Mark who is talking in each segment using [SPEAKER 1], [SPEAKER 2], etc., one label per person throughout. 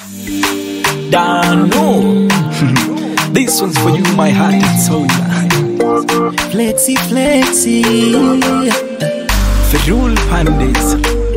[SPEAKER 1] Dano. this one's for you, my heart and soul.
[SPEAKER 2] Flexi, flexi.
[SPEAKER 1] Ferrul Pandits.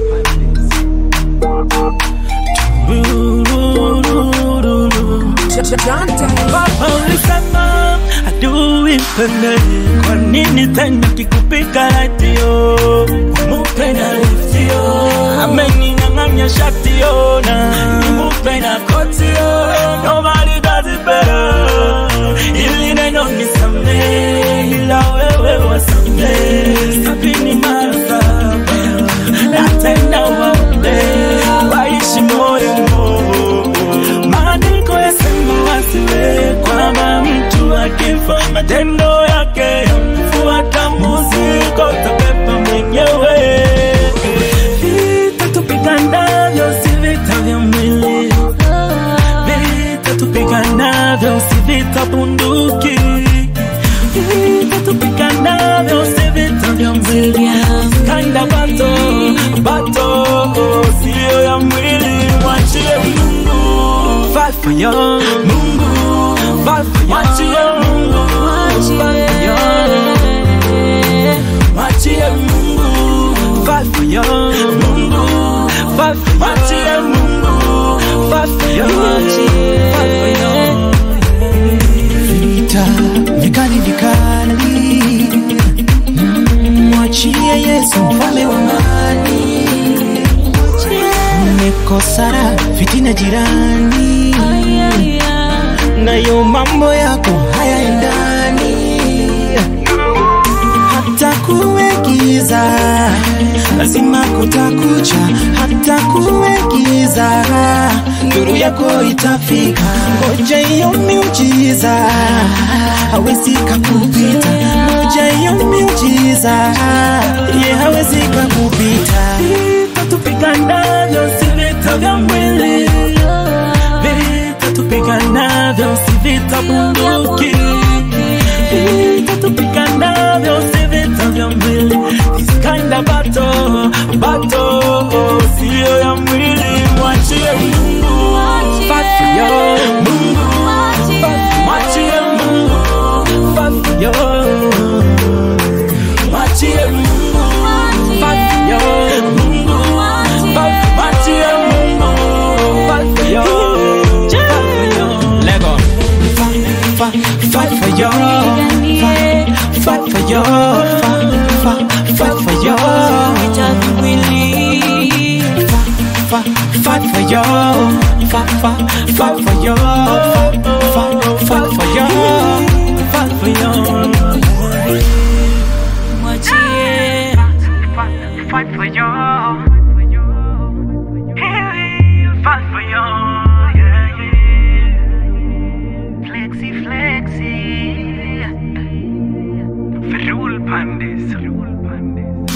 [SPEAKER 3] Baba ulisema adui mpende, kwa nini tena kikupika ratio? Mupe na liftio, ameninyang'anya shatio na nimupe na kotio. Nobody does it better, ili neno nisamehe, ila wewe wasamehe sabini mara saba, na tena waombe waishi moyo Maandiko yasema wasiwe kwamba mtu akifa matendo yake yamfuata muziko tabeba mwenyewe. Vita tupiganavyo si vita vya mwili, vita tupiganavyo si vita bunduki, vita tupiganavyo si vita vya mwili. Kinda bato bato sio ya mwili, mwachie Mungu fight for you. Mungu, fight for you. Mwachie Mungu, fight for you. Mwachie Mungu, fight for you. Mungu, fight for you. Mwachie Mungu, fight for you. Fight for you.
[SPEAKER 2] Vita vikali vikali, Mm, mwachie Yesu mfalme wa amani. Umekosana fitina jirani, nayo mambo yako hayaendani, hata kuwe giza lazima kutakucha, hata kuwe giza nuru yako itafika. Ngoja hiyo miujiza hawezi kakupita, ngoja hiyo miujiza ye hawezi kakupita.
[SPEAKER 3] Vita tupiganavyo si vita vya mwili, vita tupiganavyo si vita bunduki, vita tupiganavyo si vita vya mwili. This kind of battle, battle sio ya mwili, mwachie Mungu fight for you. Mungu mwachie Mungu fight for you. Mwachie Mungu fight for you. Mungu fight- mwachie Mungu fight for you. Fight for you.
[SPEAKER 1] Lego.
[SPEAKER 2] Fight, fight for you, fight, fight for you, fight, fight, fight for you, fight, fight for you, fight, fight, fight for you, fight, fight, fight for you,
[SPEAKER 3] Fight for you.
[SPEAKER 4] Fight for you. Hey, Fight for you. Yeah, yeah. Flexi, flexi. Ferrul Pandis. Ferrul Pandis.